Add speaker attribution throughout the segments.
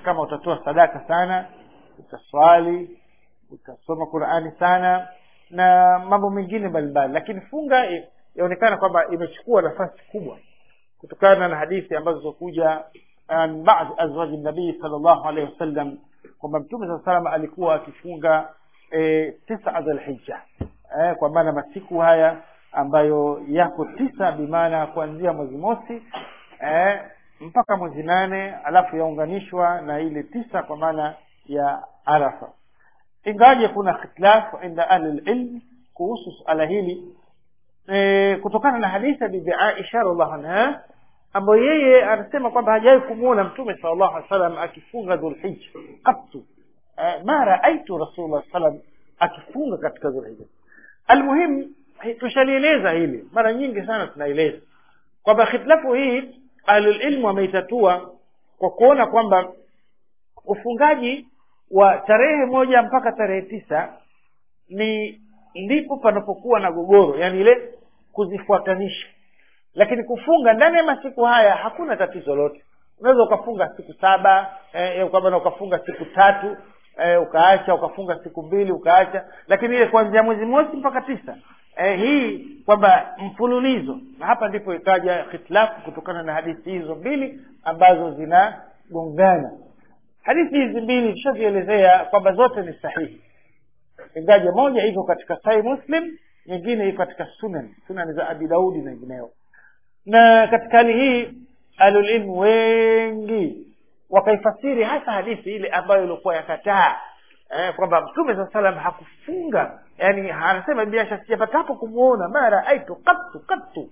Speaker 1: kama utatoa sadaka sana utaswali utasoma qurani sana na mambo mengine mbalimbali lakini funga i- yaonekana kwamba imechukua nafasi kubwa kutokana na hadithi ambazo zokuja an baadhi azwaji nabii sal llahu alehi wasallam kwamba mtume saa salam alikuwa akifunga e, tisa dhulhija eh, kwa maana masiku haya ambayo yako tisa bimaana kuanzia mwezi mosi eh, mpaka mwezi nane alafu yaunganishwa na ile tisa kwa maana ya arafa ingawaje kuna khitilafu inda ahli lilm kuhusu suala hili e, kutokana na hadithi ya bibi aisha radiallahu anha ambayo yeye anasema kwamba hajawahi kumwona mtume sal llahu alih wasallam akifunga dhulhija qattu e, ma raaitu rasulullah salam akifunga katika dhulhija almuhimu hi- tushalieleza hili mara nyingi sana tunaeleza kwamba khitilafu hii ahlulilmu wameitatua kwa kuona kwamba ufungaji wa tarehe moja mpaka tarehe tisa ni ndipo panapokuwa na gogoro yani ile kuzifuatanisha lakini kufunga ndani ya masiku haya hakuna tatizo lote unaweza ukafunga siku saba eh, kwamba ukafunga siku tatu eh, ukaacha ukafunga siku mbili ukaacha lakini ile kuanzia mwezi mosi mpaka tisa eh, hii kwamba mfululizo na hapa ndipo ikaja hitilafu kutokana na hadithi hizo mbili ambazo zinagongana hadithi hizi mbili tushazielezea kwamba zote ni sahihi ingaja moja iko katika sahih muslim nyingine iko katika sunan sunan za abi daudi na wengineo na katika hali hii ahlulilmu wengi wakaifasiri hasa hadithi ile ambayo ilikuwa yakataa eh, kwamba mtume saa salam hakufunga yani anasema biasha sijapatapo kumwona ma raaitu kattu kattu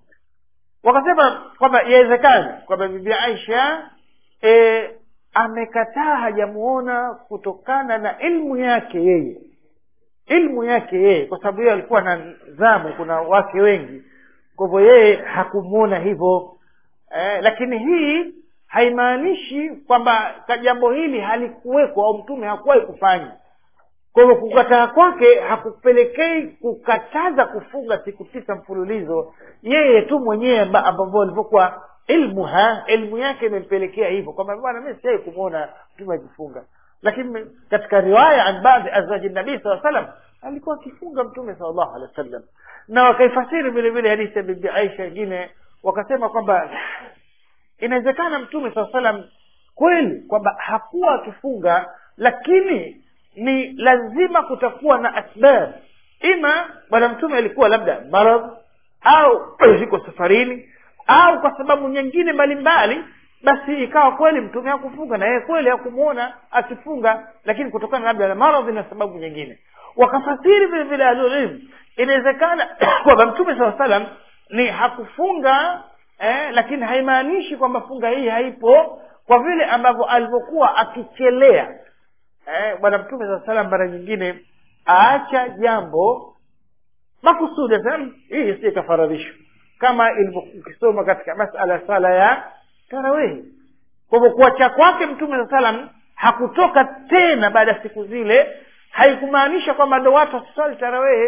Speaker 1: wakasema kwamba yawezekana kwamba bibi aisha e, amekataa hajamuona kutokana na ilmu yake yeye ilmu yake yeye kwa sababu yeye alikuwa na zamu kuna wake wengi kwa hivyo yeye hakumwona hivyo eh, lakini hii haimaanishi kwamba ka- jambo hili halikuwekwa au mtume hakuwahi kufanya kwa hivyo kukataa kwake hakupelekei kukataza kufunga siku tisa mfululizo yeye tu mwenyewe amba- ambavyo alivyokuwa ilmu ha ilmu yake imempelekea hivyo kwamba bwana mi siai kumwona mtume akifunga lakini katika riwaya an baadhi azwaji nabii saa salam alikuwa akifunga mtume sal llahu alehi wa sallam na wakaifasiri vile vile hadithi ya bibi aisha wengine wakasema kwamba inawezekana mtume saa salam kweli kwamba hakuwa akifunga lakini ni lazima kutakuwa na asbab ima bwana mtume alikuwa labda maradh au yuko safarini au kwa sababu nyingine mbalimbali basi ikawa kweli mtume hakufunga na yeye kweli hakumwona akifunga lakini kutokana labda na maradhi na sababu nyingine wakafasiri vile vile ahlulilmu inawezekana kwamba mtume saa salam ni hakufunga eh, lakini haimaanishi kwamba funga hii haipo kwa vile ambavyo alivyokuwa akichelea eh, bwana mtume saa salam mara nyingine aacha jambo makusudi asema hii si ikafaradhishwa kama ilivyokisoma katika masala ya sala ya tarawehi kwa hivyo kuacha kwake mtume saa salam hakutoka tena baada ya siku zile haikumaanisha kwamba ndo watu wasiswali tarawehe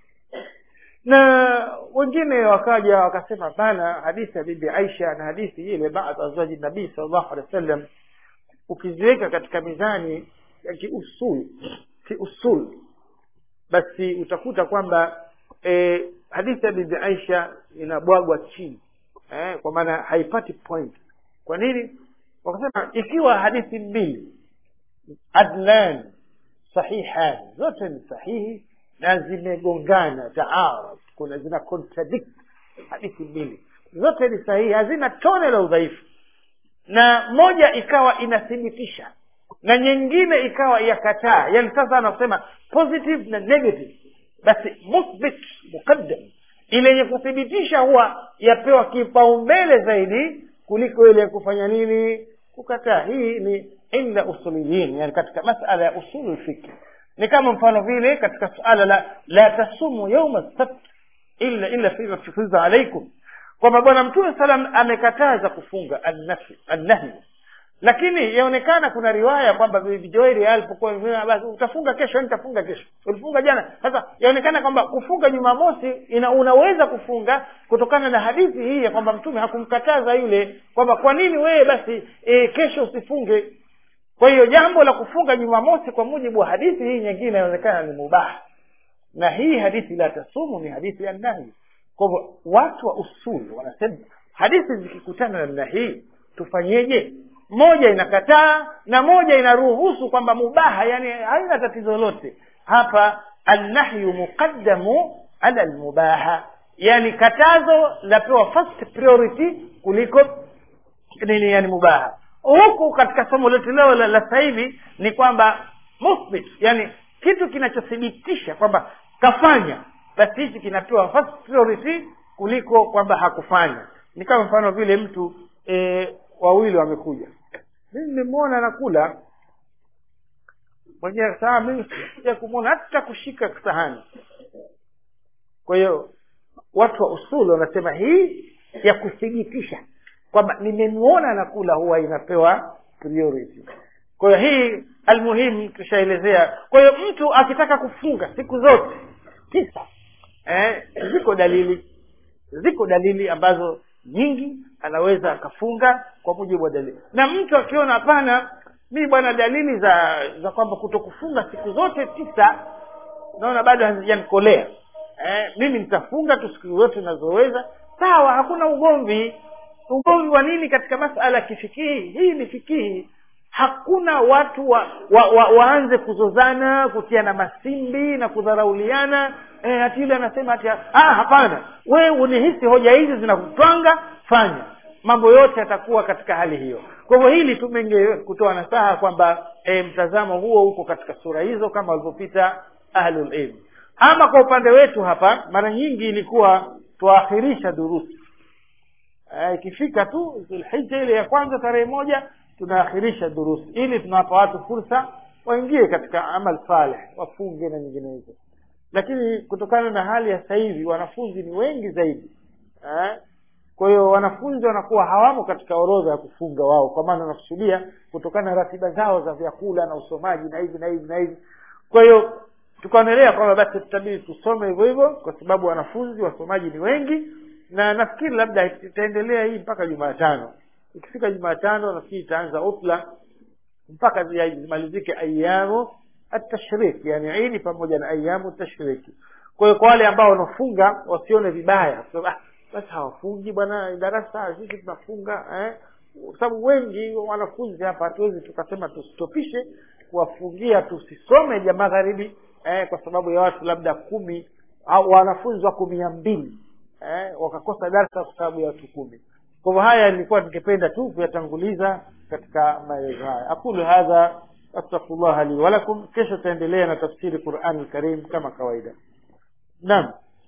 Speaker 1: na wengine wakaja wakasema bana hadithi ya bibi aisha na hadithi ile baadhi azwaji nabii salllahu alehi wa sallam ukiziweka katika mizani ya kiusul kiusul basi utakuta kwamba e, hadithi ya bibi aisha inabwagwa chini eh, kwa maana haipati point kwa nini wakasema ikiwa hadithi mbili adlan sahihan zote ni sahihi na zimegongana taarad kuna zina contradict hadithi mbili zote ni sahihi hazina tone la udhaifu na moja ikawa inathibitisha na nyingine ikawa yakataa yani sasa anasema positive na negative basi muthbit muqaddam ile yenye kuthibitisha huwa yapewa kipaumbele zaidi kuliko ile ya kufanya nini kukataa hii ni inda usuliyin yani katika masala ya usulu lfikri ni kama mfano vile katika suala la la tasumu yauma sabt illa illa fima tufiza alaikum kwamba bwana mtume salam amekataza kufunga annafi annahi lakini yaonekana kuna riwaya kwamba bibi joeri alipokuwa amesema, basi utafunga kesho nitafunga kesho ulifunga jana sasa yaonekana kwamba kufunga jumamosi ina unaweza kufunga kutokana na hadithi hii ya kwamba mtume hakumkataza yule kwamba kwa nini wewe basi e, kesho usifunge kwa hiyo jambo la kufunga jumamosi kwa mujibu wa hadithi hii nyingine inaonekana ni mubaha na hii hadithi la tasumu ni hadithi ya nahi kwa hivyo watu wa usuli wanasema hadithi zikikutana namna hii tufanyeje moja inakataa na moja inaruhusu kwamba mubaha yani haina tatizo lolote hapa annahyu muqaddamu ala almubaha yani katazo lapewa first priority kuliko nini yani mubaha huku katika somo letu leo la, la sasa hivi ni kwamba muthbit yani kitu kinachothibitisha kwamba kafanya basi hichi kinapewa first priority kuliko kwamba hakufanya ni kama mfano vile mtu e, wawili wamekuja mimi nimemwona anakula mwenyewe saa mimi sija kumwona hata kushika sahani kwa hiyo watu wa usuli wanasema hii ya kuthibitisha kwamba nimemwona anakula huwa inapewa priority kwa hiyo hii almuhimu tushaelezea kwa hiyo mtu akitaka kufunga siku zote tisa eh, ziko dalili ziko dalili ambazo nyingi anaweza akafunga kwa mujibu wa dalili na mtu akiona hapana mi bwana dalili za za kwamba kutokufunga siku zote tisa naona bado hazijanikolea eh, mimi nitafunga tu siku zote nazoweza sawa hakuna ugomvi ugomvi wa nini katika masala ya kifikihi hii ni fikihi hakuna watu wa, wa, wa, waanze kuzozana kutiana masimbi na kudharauliana eh, ati yule anasema ati ah, hapana wewe unihisi hoja hizi zinakutwanga fanya mambo yote yatakuwa katika hali hiyo kwa hivyo hili tumenge kutoa nasaha kwamba e, mtazamo huo uko katika sura hizo kama walivyopita ahlulilm ama kwa upande wetu hapa mara nyingi ilikuwa tuakhirisha durusi ikifika tu zulhija ile ya kwanza tarehe moja tunaakhirisha durusi ili tunawapa watu fursa waingie katika amal saleh wafunge na nyinginezo lakini kutokana na hali ya sasa hivi wanafunzi ni wengi zaidi eh? kwa hiyo wanafunzi wanakuwa hawamo katika orodha ya kufunga wao kwa maana wanakusudia kutokana na ratiba zao za vyakula na usomaji na hivi na hivi na hivi kwa hiyo tukaonelea kwamba basi tutabidi tusome hivyo hivyo kwa sababu wanafunzi wasomaji ni wengi na nafikiri labda itaendelea hii mpaka jumatano ikifika jumatano nafikiri itaanza utla mpaka zimalizike ayamu atashrik yani idi pamoja na ayamu tashriki kwa hiyo kwa wale ambao wanafunga wasione vibaya ah, basi hawafungi bwana darasa sisi tunafunga eh? kwa sababu wengi wanafunzi hapa hatuwezi tukasema tustopishe kuwafungia tusisome ja magharibi eh, kwa sababu ya watu labda kumi au wanafunzi wako mia mbili eh, wakakosa darsa kwa sababu ya watu kumi kwa hivyo haya nilikuwa ningependa tu kuyatanguliza katika maelezo haya aqulu hadha astaghfirullah li walakum kesho taendelea na tafsiri qurani lkarim kama kawaida naam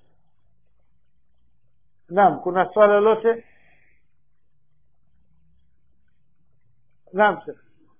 Speaker 1: naam kuna swala lolote naam sir.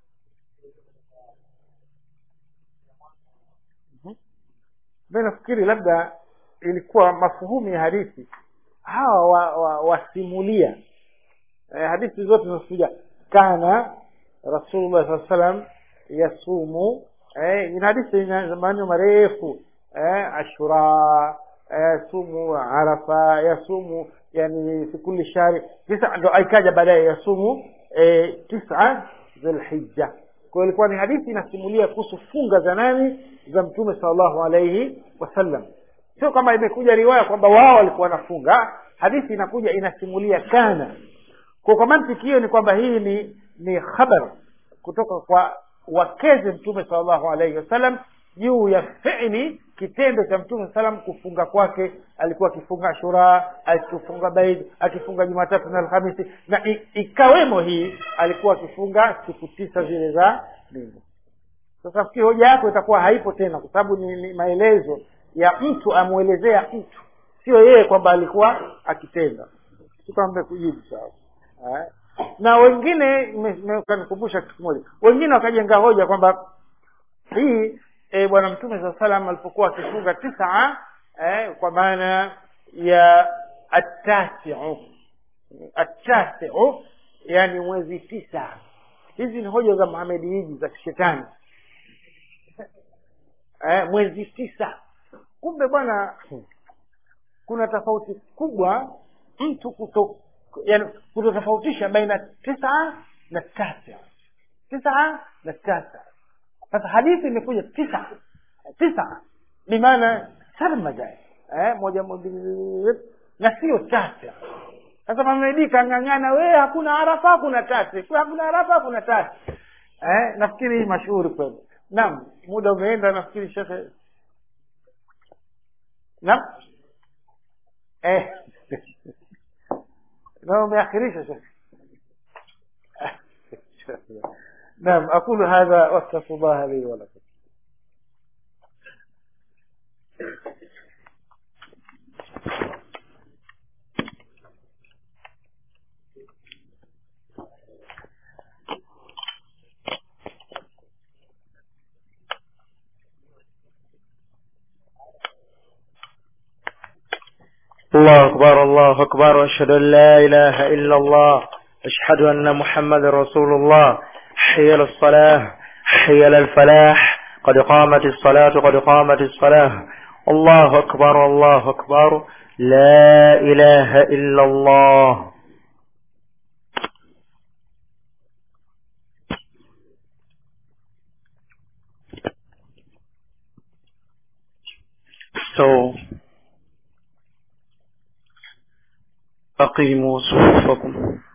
Speaker 1: mi nafikiri labda ilikuwa mafuhumu ya hadithi hawa wa, wa, wasimulia eh, hadithi zote zinakuja kana rasulullah saa salam yasumu eh, ina hadithi ina maneno marefu eh, ashura eh, yasumu arafa yasumu yani fi kulli shari tisa ndo aikaja baadaye yasumu eh, tisa dhulhijja kwa ilikuwa ni hadithi inasimulia kuhusu funga za nani za mtume salllahu alaihi wasallam sio kama imekuja riwaya kwamba wao walikuwa wanafunga hadithi inakuja inasimulia kana kwa kwa mantiki hiyo ni kwamba hii ni ni khabar kutoka kwa wakeze mtume salllahu alaihi wasallam juu ya fili kitendo cha mtume salam kufunga kwake alikuwa akifunga ashura akifunga baid akifunga jumatatu na alhamisi na i, ikawemo hii alikuwa akifunga siku tisa zile za mbingu sasa fikiri hoja yako itakuwa haipo tena kwa sababu ni, ni maelezo ya mtu amwelezea mtu sio yeye kwamba alikuwa akitenda sikwamba kujibu sawa na wengine kanikumbusha kitu kimoja wengine wakajenga hoja kwamba hii e, bwana mtume saa salam alipokuwa akifunga tisa eh, kwa maana ya atasiu atasiu yani mwezi tisa hizi ni hoja za muhamedi hiji za kishetani eh, mwezi tisa kumbe bwana kuna tofauti kubwa mtu kuto yani kutotofautisha baina tisa na tasi tisa na tasa sasa hadithi imekuja tisa tisa bimaana sarmaja eh, moja moja na sio tasa sasa mamedi kang'ang'ana we hakuna arafa hakuna tasi hakuna arafa hakuna tasi eh, nafikiri hii mashuhuri kweli naam muda umeenda nafikiri shekhe naam eh. na umeakhirisha shekhe نعم أقول هذا وأستغفر الله لي ولكم
Speaker 2: الله أكبر الله أكبر وأشهد أن لا إله إلا الله أشهد أن محمد رسول الله حي للصلاة حي للفلاح قد قامت الصلاة قد قامت الصلاة الله أكبر الله أكبر لا إله إلا الله So أقيموا صفوفكم